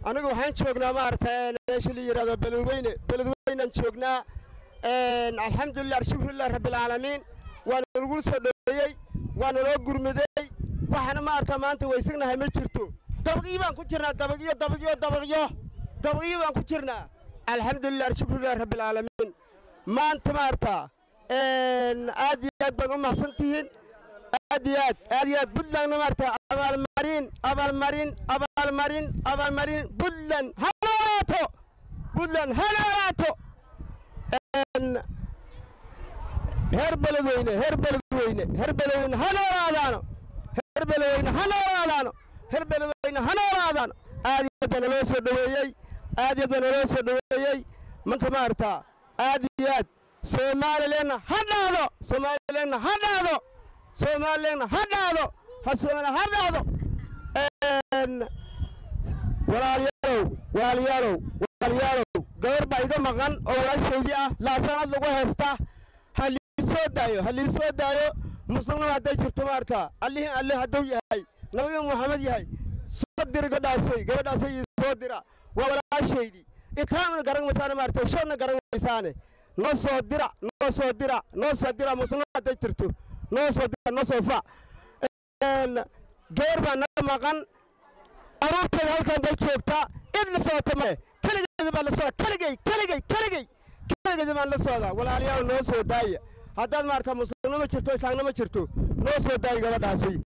anigu waxaan joognaa maaragtay meesha la yidhahdo beledweyne beledweynaan joognaa alxamdulilah alshukrulilah rabbilcaalamiin waana lagu soo dhoweeyey waana loo gurmadey waxaana maaragta maanta weysagnahay ma jirto dabaqyo baan ku jirnaa dabaqyo dabaqyo dabaqyo dabaqyo baan ku jirnaa alxamdulilah alshukrulilah rabbilcaalamiin maanta maaragta aad iyo aad baan u mahadsan tihiin aad iyo aad aad iyo aad puntlandna maaragta abaalmarin abaalmarin abaalmarin abaalmarin puntland ha noolaato puntland ha noolaato heer beledweyne heer beledweyne heer beledweyne ha noolaadaano heer beledweyne ha noolaadaano heer beledweyne ha noolaadaano aad iyo aad baa naloo soo dhoweeyey aad iyo aad baa naloo soo dhoweeyey manta maaragta aad iyo aad soomaalileenna ha dhaado soomaalileenna ha dhaado soomaalileenna ha dhaado ha soomaaliya ha dhaado walaalyaalow walaalyaalow walaalyaalow gabar baa iga maqan oo walaashaydii ah laasanad lagu heesta ha lii soo daayo ha lii soo daayo muslimnima hadday jirto maarta allihii alle hadduu yahay nabiga muxamed yahay soo dira gabadhaasay gabadhaasay ii soo dira waa walaashaydii itaamna garan maysaane maarta shoodna garan maysaane noo soo dira noo soo dira noo soo dira muslimnima hadday jirto noo soo dira noo soo fa gabar baa naga maqan aruurteeda halkan bay joogtaa cid la socota male keligeeda baan la socda keligey keligey keligey keligeeda baan la socdaa walaalayaal noo soo daaya haddaad maarata muslimnimo jirto islaamnimo jirto noo soo daaya gabadhaasi